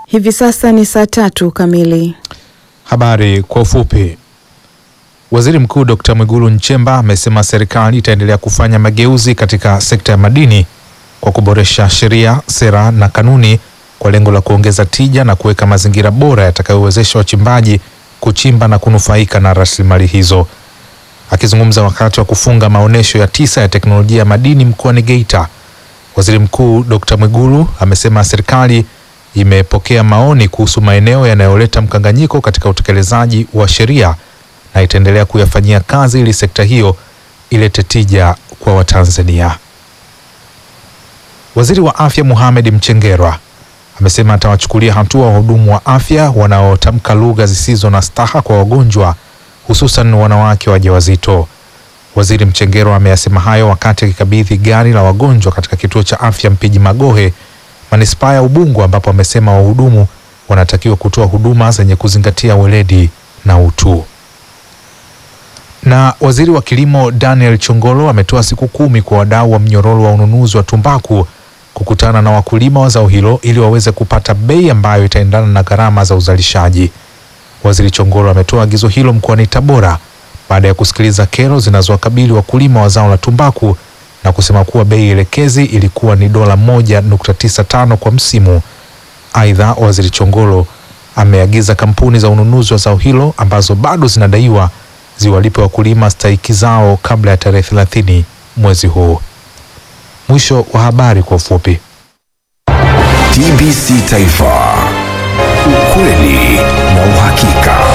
Hivi sasa ni saa tatu kamili. Habari kwa ufupi. Waziri Mkuu Dr. Mwigulu Nchemba amesema serikali itaendelea kufanya mageuzi katika sekta ya madini kwa kuboresha sheria, sera na kanuni kwa lengo la kuongeza tija na kuweka mazingira bora yatakayowezesha wachimbaji kuchimba na kunufaika na rasilimali hizo. Akizungumza wakati wa kufunga maonyesho ya tisa ya teknolojia ya madini mkoani Geita, Waziri Mkuu Dr. Mwigulu amesema serikali imepokea maoni kuhusu maeneo yanayoleta mkanganyiko katika utekelezaji wa sheria na itaendelea kuyafanyia kazi ili sekta hiyo ilete tija kwa Watanzania. Waziri wa Afya Mohamed Mchengerwa amesema atawachukulia hatua wahudumu wa afya wanaotamka lugha zisizo na staha kwa wagonjwa hususan wanawake wajawazito. Waziri Mchengerwa ameyasema hayo wakati akikabidhi gari la wagonjwa katika kituo cha afya Mpiji Magohe manispaa ya Ubungo ambapo amesema wahudumu wanatakiwa kutoa huduma zenye kuzingatia weledi na utu. Na waziri wa kilimo Daniel Chongolo ametoa siku kumi kwa wadau wa mnyororo wa ununuzi wa tumbaku kukutana na wakulima wa zao hilo ili waweze kupata bei ambayo itaendana na gharama za uzalishaji. Waziri Chongolo ametoa agizo hilo mkoani Tabora baada ya kusikiliza kero zinazowakabili wakulima wa zao la tumbaku na kusema kuwa bei elekezi ilikuwa ni dola moja nukta tisa tano kwa msimu. Aidha, waziri Chongolo ameagiza kampuni za ununuzi wa zao hilo ambazo bado zinadaiwa ziwalipe wakulima stahiki zao kabla ya tarehe thelathini mwezi huu. Mwisho wa habari kwa ufupi. TBC Taifa, ukweli na uhakika.